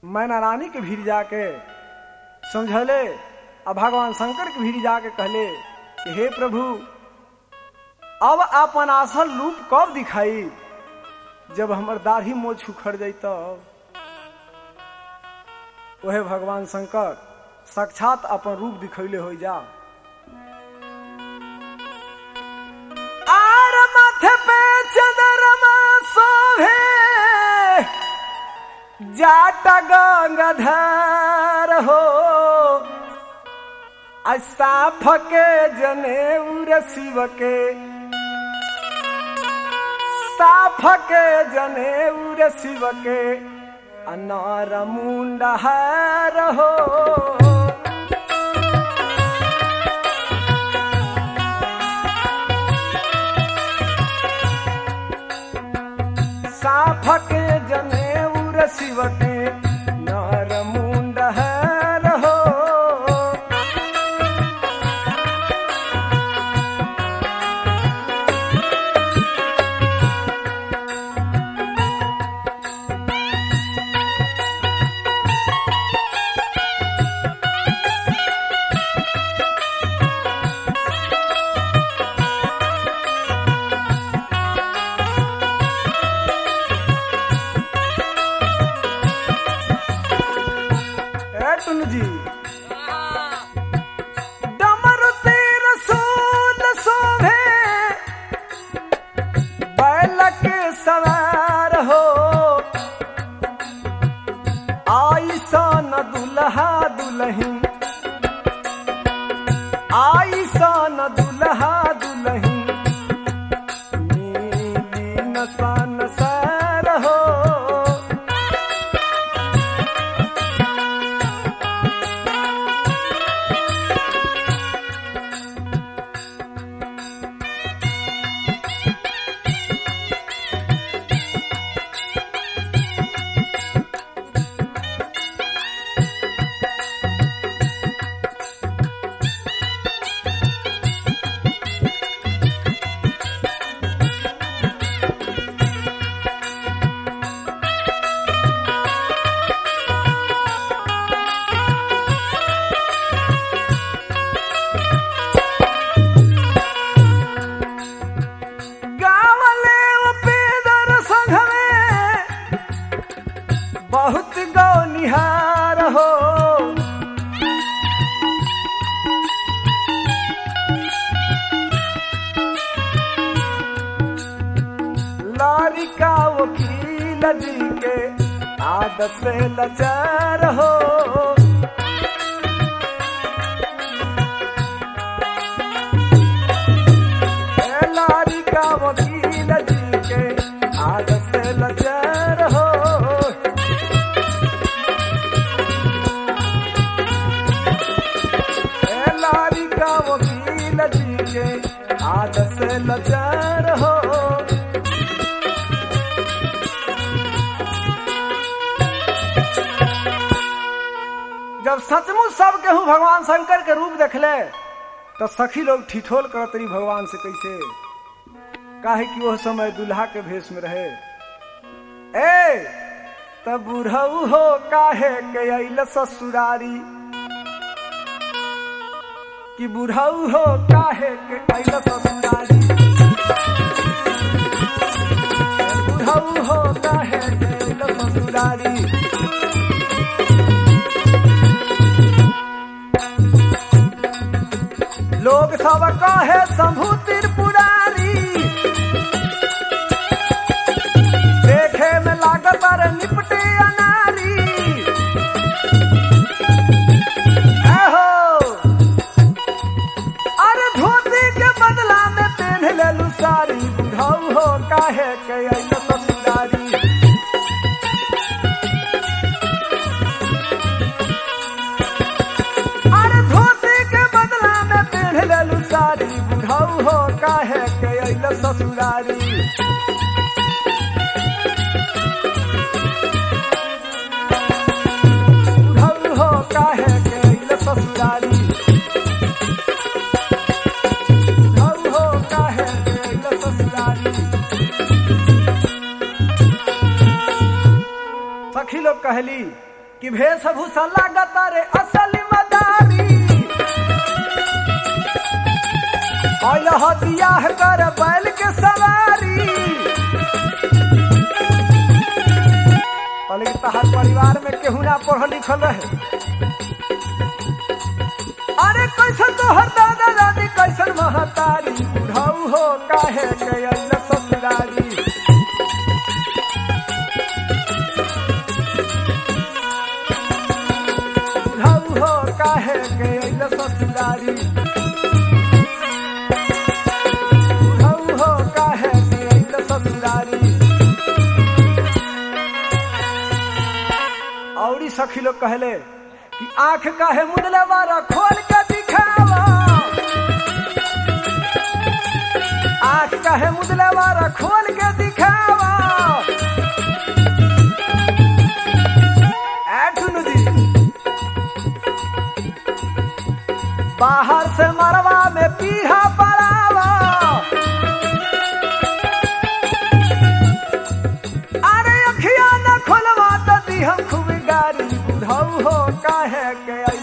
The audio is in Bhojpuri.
मैना रानी के भीड़ जाके समझले आ भगवान शंकर के भीड़ जाके कहले कि हे प्रभु अब अपन असल रूप कब दिखाई जब हमर दाढ़ी मोछ उखड़ जाई तब वह भगवान शंकर साक्षात अपन रूप दिखैले हो जा आर माथे पे चंद्रमा शोभे जाटा गंगाधर हो अस्ताफ के जनेऊर शिव के साफ के जनेऊर शिव के अनार मुंडहर हो साफ के जनेऊर शिव के नार मुंडहर हो ए टुनु जी डमरू तीर सूल शोभे बैल के सवार हो आई सन दुल्हा दुल्हन आई सन दुल्हा दुल्हन नीली नसन सर हो गावले उपेदर संघ में बहुत गौनिहार हो लारिका वकील जी के आदत से लचार हो ए लारी का वकील जी के आदत से लचर हो ए लारी का वकील जी के आदत से लचर हो जब सचमुच सब केहू भगवान शंकर के रूप देखले तो सखी लोग ठिठोल करत रही भगवान से कैसे काहे कि वह समय दुल्हा के भेष में रहे ए तब बुढ़ऊ हो काहे के अइल ससुरारी कि बुढ़ऊ हो काहे के अइल ससुरारी बुढ़ऊ हो काहे के अइल ससुरारी लोग सब कहे शंभु त्रिपुरारी देखे में लागत बारे निपटे अनारी एहो अरे धोती के बदला में पहन लेलू साड़ी बुढ़ऊ हो काहे के अइल ससुरारी अरे धोती के बदला में पहन लेलू साड़ी बुढ़ऊ हो काहे के अइल ससुरारी बुढ़ऊ हो काहे के अइल ससुरारी बुढ़ऊ हो काहे के अइल ससुरारी सखी लोग कहली कि वेशभूषा लागत रे असली मदारी और बियाह कर बैल के सवारी कहले कि तहार परिवार में केहू ना पढ़ल लिखल रहे अरे कैसन तोहर दादा दादी कैसन महतारी बुढ़ऊ हो काहे के अइल ससुरारी बुढ़ऊ हो काहे के अइल ससुरारी बुढ़ऊ हो काहे के अइल ससुरारी औरी सखी लोग कहले कि आंख काहे मुदले बारा खोल के दिखावा आंख काहे मुदले बारा खोल के दिखावा ए टुनु जी बाहर से मरवा में पीढ़ा पड़ावा अरे अखिया न खोलवा तो दी हम खूब गारी बुढ़ऊ हो काहे के आई